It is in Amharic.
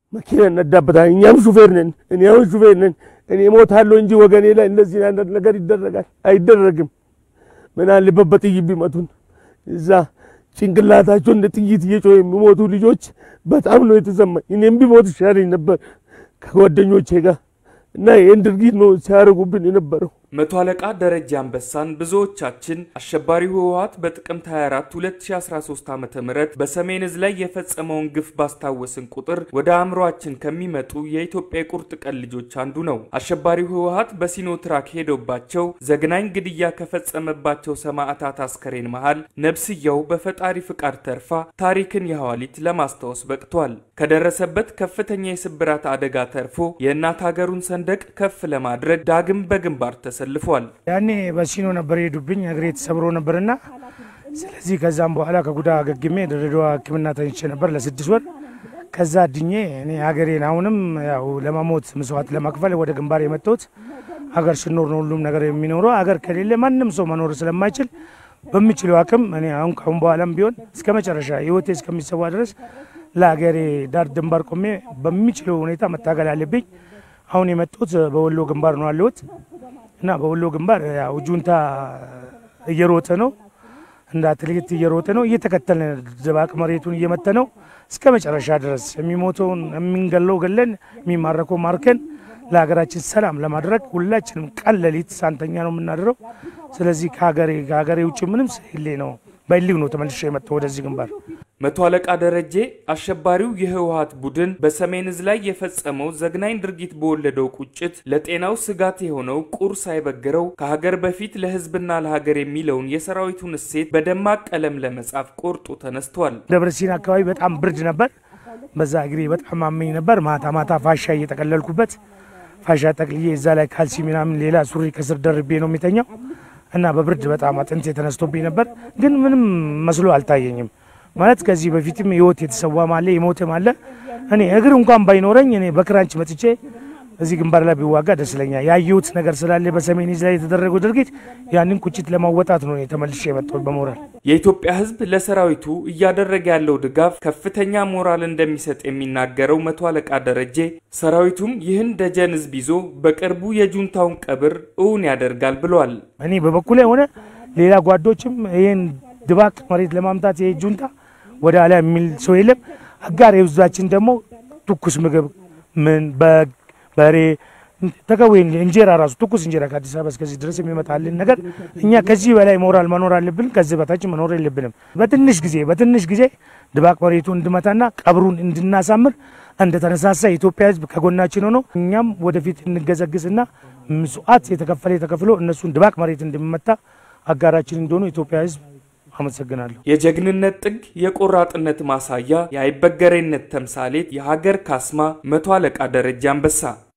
መኪና እነዳበታል። እኛም ሹፌር ነን። እኔ አሁን ሹፌር ነን። እኔ ሞታለሁ እንጂ ወገኔ ላይ እንደዚህ አይነት ነገር ይደረጋል አይደረግም። ምን አለበት በጥይት ቢመቱን እዛ ጭንቅላታቸው እንደ ጥይት እየጮህ የሚሞቱ ልጆች በጣም ነው የተሰማኝ። እኔም ቢሞት ይሻለኝ ነበር ከጓደኞቼ ጋር እና ይህን ድርጊት ነው ሲያደርጉብን የነበረው። መቶ አለቃ ደረጀ አንበሳን ብዙዎቻችን አሸባሪው ህወሓት በጥቅምት 24 2013 ዓ ም በሰሜን እዝ ላይ የፈጸመውን ግፍ ባስታወስን ቁጥር ወደ አእምሯችን ከሚመጡ የኢትዮጵያ የቁርጥ ቀን ልጆች አንዱ ነው። አሸባሪው ህወሓት በሲኖትራክ ሄዶባቸው ዘግናኝ ግድያ ከፈጸመባቸው ሰማዕታት አስከሬን መሃል ነብስያው በፈጣሪ ፍቃድ ተርፋ ታሪክን የሐዋሊት ለማስታወስ በቅቷል። ከደረሰበት ከፍተኛ የስብራት አደጋ ተርፎ የእናት ሀገሩን ሰንደቅ ከፍ ለማድረግ ዳግም በግንባር ተሰልፏል። ያኔ በሲኖ ነበር የሄዱብኝ፣ እግሬ ተሰብሮ ነበርና ስለዚህ ከዛም በኋላ ከጉዳ አገግሜ ድሬዳዋ ሕክምና ተኝቼ ነበር ለስድስት ወር። ከዛ ድኜ እኔ ሀገሬን አሁንም ያው ለመሞት መስዋዕት ለመክፈል ወደ ግንባር የመጣሁት ሀገር ስኖር ነው ሁሉም ነገር የሚኖረው። ሀገር ከሌለ ማንም ሰው መኖር ስለማይችል በሚችለው አቅም እኔ አሁን ካሁን በኋላም ቢሆን እስከ መጨረሻ ህይወቴ እስከሚሰዋ ድረስ ለሀገሬ ዳር ድንባር ቆሜ በሚችለው ሁኔታ መታገል አለብኝ። አሁን የመጡት በወሎ ግንባር ነው ያለሁት እና በወሎ ግንባር ያው ጁንታ እየሮጠ ነው እንደ አትሌት እየሮጠ ነው። እየተከተልን ድባቅ መሬቱን እየመተ ነው እስከ መጨረሻ ድረስ የሚሞተውን የምንገለው ገለን የሚማረከው ማርከን ለሀገራችን ሰላም ለማድረግ ሁላችንም ቀን ሌሊት ሳንተኛ ነው የምናድረው። ስለዚህ ከሀገሬ ከሀገሬ ውጭ ምንም ስሌ ነው በሊግ ነው ተመልሼ የመጣው ወደዚህ ግንባር። መቶ አለቃ ደረጀ አሸባሪው የህወሓት ቡድን በሰሜን እዝ ላይ የፈጸመው ዘግናኝ ድርጊት በወለደው ቁጭት ለጤናው ስጋት የሆነው ቁር ሳይበግረው ከሀገር በፊት ለህዝብና ለሀገር የሚለውን የሰራዊቱን እሴት በደማቅ ቀለም ለመጻፍ ቆርጦ ተነስቷል። ደብረ ሲና አካባቢ በጣም ብርድ ነበር። በዛ እግሬ በጣም አመኝ ነበር። ማታ ማታ ፋሻ እየጠቀለልኩበት ፋሻ ጠቅልዬ እዛ ላይ ካልሲ ምናምን ሌላ ሱሪ ከስር ደርቤ ነው የሚተኛው እና በብርድ በጣም አጥንት የተነስቶብኝ ነበር። ግን ምንም መስሎ አልታየኝም። ማለት ከዚህ በፊትም ህይወት የተሰዋም አለ የሞተም አለ። እኔ እግር እንኳን ባይኖረኝ እኔ በክራንች መጥቼ እዚህ ግንባር ላይ ቢዋጋ ደስ ይለኛል። ያየሁት ነገር ስላለ በሰሜን ዕዝ ላይ የተደረገው ድርጊት ያንን ቁጭት ለማወጣት ነው ተመልሼ የመጣሁት በሞራል። የኢትዮጵያ ህዝብ ለሰራዊቱ እያደረገ ያለው ድጋፍ ከፍተኛ ሞራል እንደሚሰጥ የሚናገረው መቶ አለቃ ደረጀ ሰራዊቱም ይህን ደጀን ህዝብ ይዞ በቅርቡ የጁንታውን ቀብር እውን ያደርጋል ብሏል። እኔ በበኩሌ ሆነ ሌላ ጓዶችም ይህን ድባቅ መሬት ለማምጣት ይሄ ጁንታ ወደ ኋላ የሚል ሰው የለም። አጋር የህዝባችን ደግሞ ትኩስ ምግብ ምን በግ በሬ ተቀዌ እንጀራ ራሱ ትኩስ እንጀራ ከአዲስ አበባ እስከዚህ ድረስ የሚመጣልን ነገር እኛ ከዚህ በላይ ሞራል መኖር አለብን። ከዚህ በታች መኖር የለብንም። በትንሽ ጊዜ በትንሽ ጊዜ ድባቅ መሬቱ እንድመታና ቀብሩን እንድናሳምር እንደተነሳሳ የኢትዮጵያ ህዝብ ከጎናችን ሆኖ እኛም ወደፊት እንገዘግዝና ምጽዋት የተከፈለ ተከፍሎ እነሱን ድባቅ መሬት እንድመታ አጋራችን እንደሆኑ የኢትዮጵያ ህዝብ አመሰግናለሁ። የጀግንነት ጥግ፣ የቆራጥነት ማሳያ፣ የአይበገሬነት ተምሳሌት፣ የሀገር ካስማ መቶ አለቃ ደረጀ አንበሳ